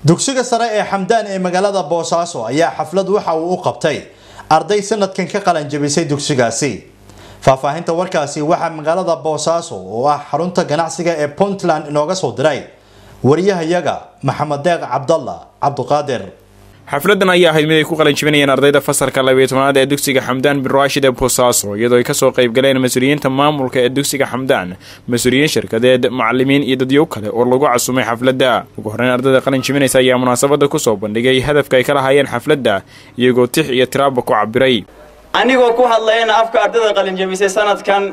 dugsiga sare ee xamdaan ee magaalada boosaaso ayaa xaflad waxa uu u qabtay arday sanadkan ka qalan jabisay dugsigaasi faahfaahinta warkaasi waxaa magaalada boosaaso oo ah xarunta ganacsiga ee puntland inooga soo diray wariyahayaga maxamed deeq cabdalla cabduqaadir xafladan ayaa ahayd mid ay ku qalin jibinayeen ardayda fasalka labiyo tobanaad ee dugsiga xamdaan bin raashid ee boosaaso iyadoo ay kasoo qayb galeen mas-uuliyiinta maamulka ee dugsiga xamdaan mas-uuliyiin shirkadeed macalimiin iyo dadyo kale oo lagu casumay xafladda ugu horreyn ardayda qalin jibinaysa ayaa munaasabada kusoo bandhigay hadafka ay ka lahaayeen xafladda iyagoo tix iyo tiraaba ku cabiray anigoo ku hadlayna afka ardayda qalinjabisay sanadkan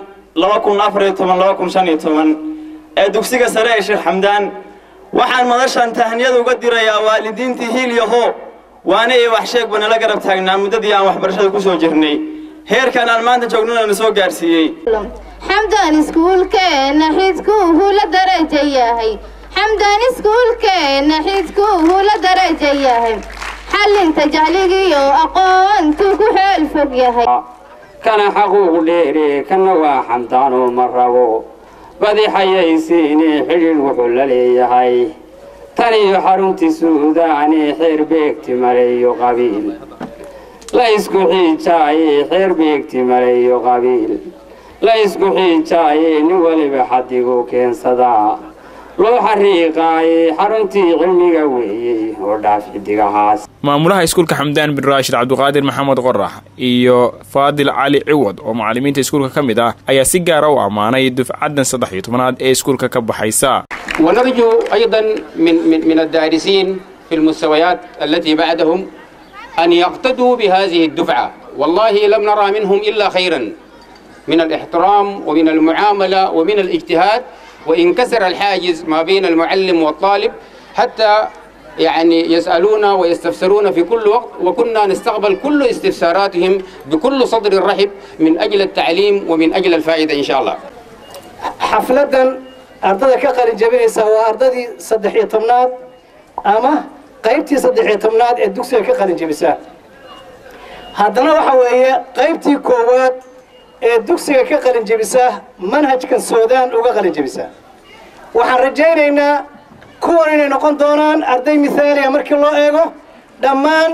ee dugsiga sare ee sheekh xamdaan waxaan madashan tahniyada uga dirayaa waalidiintii hiilyaho waana ee wax sheegba nala garab taagnaa muddadii aan waxbarashada ku soo jirnay heerkan aan maanta joognana na soo gaarsiiyey xamdaan iskuulkeenna xidkuuhu la daraja yahay xamdaan iskuulkeenna xidkuuhu la daraja yahay xallinta jacligiyo aqoontuu ku xeel fog yahay kana xaquuq dheere kana waa xamdaanoo ma rabo badixayaysiini xidhiidh wuxuu la leeyahay tan iyo xaruntii suudaani xeer beegti maleeyo qabiil la isku xiijaaye xeer beegti maleeyo qabiil la isku xiijaaye nin weliba xadigu keensadaa loo xariiqaaye xaruntii cilmiga weeyey oo dhaaf xidigahaas maamulaha iskuulka xamdaan bin raashid cabduqaadir maxamed qorax iyo faadil cali ciwad oo macalimiinta iskuulka ka mid ah ayaa si gaara u ammaanay dufcaddan saddex iyo tobanaad ee iskuulka ka baxaysa ونرجو أيضا من, من, من الدارسين في المستويات التي بعدهم أن يقتدوا بهذه الدفعة والله لم نرى منهم إلا خيرا من الاحترام ومن المعاملة ومن الاجتهاد وإن كسر الحاجز ما بين المعلم والطالب حتى يعني يسألونا ويستفسرون في كل وقت وكنا نستقبل كل استفساراتهم بكل صدر رحب من أجل التعليم ومن أجل الفائدة إن شاء الله xafladan ardada ka qalin jabinaysa waa ardadii saddex iyo tobnaad ama qaybtii saddex iyo tobnaad ee dugsiga ka qalin jabisa haddana waxa weeye qaybtii koowaad ee dugsiga ka qalin jabisa manhajkan soodaan uga qalin jabisa waxaan rajaynaynaa kuwan inay noqon doonaan arday mithaaliya markii loo eego dhammaan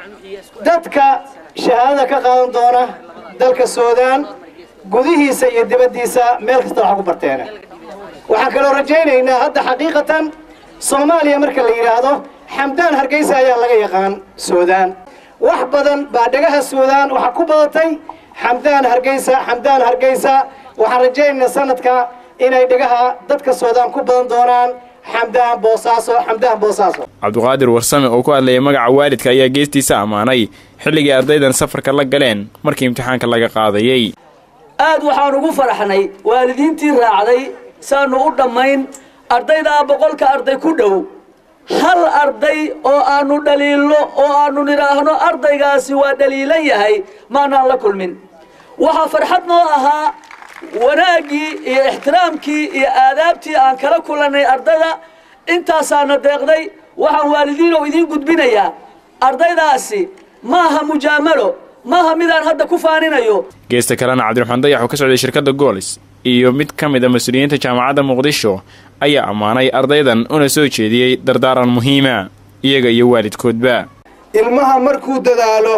dadka shahaadada ka qaadan doona dalka soodaan gudihiisa iyo dibaddiisa meel kasta waxa ku barteena waxaan kaloo rajaynaynaa hadda xaqiiqatan soomaaliya marka la yidhaahdo xamdaan hargeysa ayaa laga yaqaan soodaan wax badan baa dhagaha soodaan waxaa ku badatay xamdaan hargeysa xamdaan hargeysa waxaan rajaynaynaa sanadka inay dhagaha dadka soodaan ku badan doonaan xamdaan boosaaso xamdaan boosaaso cabduqaadir warsame oo ku hadlayay magaca waalidka ayaa geestiisa ammaanay xilligii ardaydan safarka la galeen markii imtixaanka laga qaadayey aad waxaan ugu faraxnay waalidiintii raacday saannu u dhammayn ardaydaa boqolka arday ku dhow hal arday oo aannu dhaliilno oo aannu nidhaahno ardaygaasi waa dhaliilan yahay maanaan la kulmin waxaa farxad noo ahaa wanaaggii iyo ixtiraamkii iyo aadaabtii aan kala kulannay ardayda intaasaana deeqday waxaan waalidiinow idiin gudbinayaa ardaydaasi maaha mujaamalo maaha midaan hadda ku faaninayo geesta kalena cabdiraxmaan dayax oo ka socday shirkadda goolis iyo mid ka mid a mas-uuliyiinta jaamacadda muqdisho ayaa ammaanay ardaydan una soo jeediyey dardaaran muhiima iyaga iyo waalidkoodba ilmaha markuu dadaalo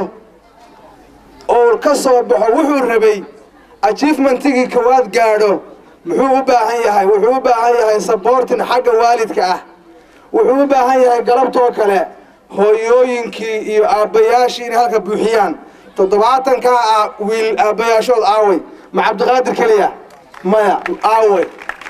oo ka soo baxo wuxuu rabay ajiefmentigii kowaad gaadho muxuu u baahan yahay wuxuu u baahan yahay saboortin xagga waalidka ah wuxuu u baahan yahay galabtoo kale hooyooyinkii iyo aabbayaashii inay halka buuxiyaan toddobaatankaa ah wiil aabbayaashood aaway ma cabdiqaadir keliya maya aaway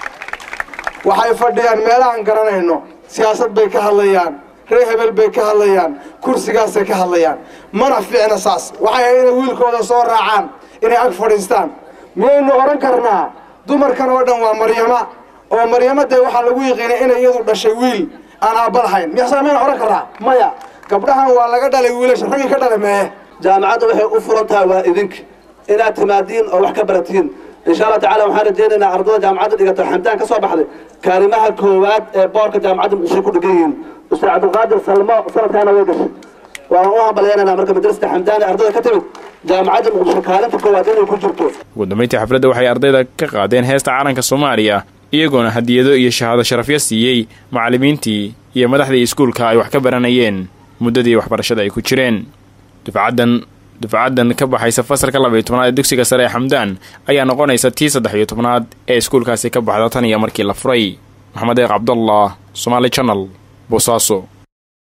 waxay fadhiyaan meelahaan garanayno siyaasad bay ka hadlayaan reer hebel bay ka hadlayaan kursigaasay ka hadlayaan mana fiicna saas waxay ahayd inay wiilkooda soo raacaan inay ag fadhiistaan miyaynu odhan karnaa dumarkan oo dhan waa maryama oo maryama dee waxaa lagu yiqiinay inay iyadu dhashay wiil aan aabba lahayn miyasa mayna odhan karnaa maya gabdhahan waa laga dhalay wiilasha raggii ka dhalay meeye jaamacadda waxay u furan tahay waa idinka inaad timaadiin oo wax ka baratiin insha allah tacala waxaan rajaynaynaa ardada jaamacadda dhigata xamdaan ka soo baxday kaarimaha koowaad ee boorka jaamacadda muqdisho ku dhigan yihiin ustaad cabdilqaadir salmo sanadkaana way gashay waan u hambalyaynanaa marka madrasada xamdaan ee ardada ka timid jaamacadda muqdisho kaalinta koowaad inay ku jirto ugu dambayntii xafladda waxay ardayda ka qaadeen heesta calanka soomaaliya iyagoona hadiyado iyo shahaado sharafyo siiyey macallimiintii iyo madaxdii iskuulka ay wax ka baranayeen muddadii waxbarashada ay ku jireen dufcaddan dufcaddan ka baxaysa fasalka labaiyo tobnaad ee dugsiga sare ee xamdaan ayaa noqonaysa tii saddex iyo tobnaad ee iskuulkaasi ka baxda tan iyo markii la furay maxamed eeq cabdallah somaali janal boosaaso